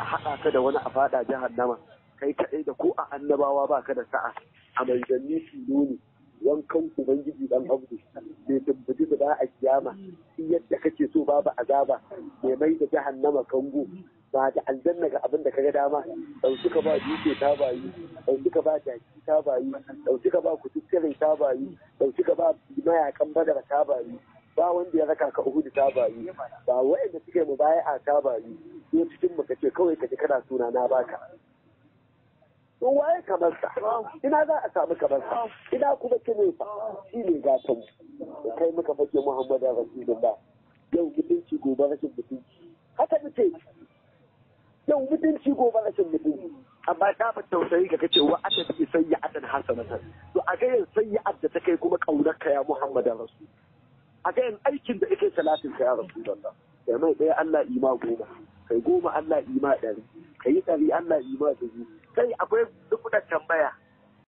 a haɗa ka da wani a faɗa jahannama kai kaɗai da ko a annabawa ba ka da sa'a a manzanni tilo ne wankan ubangiji dan abdu bai tabbaci da a kiyama in yadda kake so babu azaba mai mai da jahannama kango ba da aljanna ga abin da kaga dama dauki ka ba duke ta bayi dauki ka ba jaki ta bayi dauki ka ba kututturai ta bayi dauki ka ba mayakan badar ta bayi ba wanda ya raka ka uhudu ta bayi ba wa'anda suke mu baya a ta bayi ko cikin mu kace kawai kaje kana suna na baka to waye kamar sa ina za a samu kamar sa ina kuma kine fa shi ne gatan mu kai muka fake muhammadu rasulullah yau mutunci gobe rashin mutunci haka muke yau mutunci gobe rashin mutunci amma ta ba tausayi ka kace wa ata bi sayyi'atan hasanatan to a ga yin sayyi'at da ta kai kuma kaunar ka ya muhammadu rasul a ga yin aikin da yake salatin ka ya rasulullah kai mai ɗaya Allah ima goma kai goma Allah ima ɗari kai ɗari Allah ima dubu kai akwai duk tambaya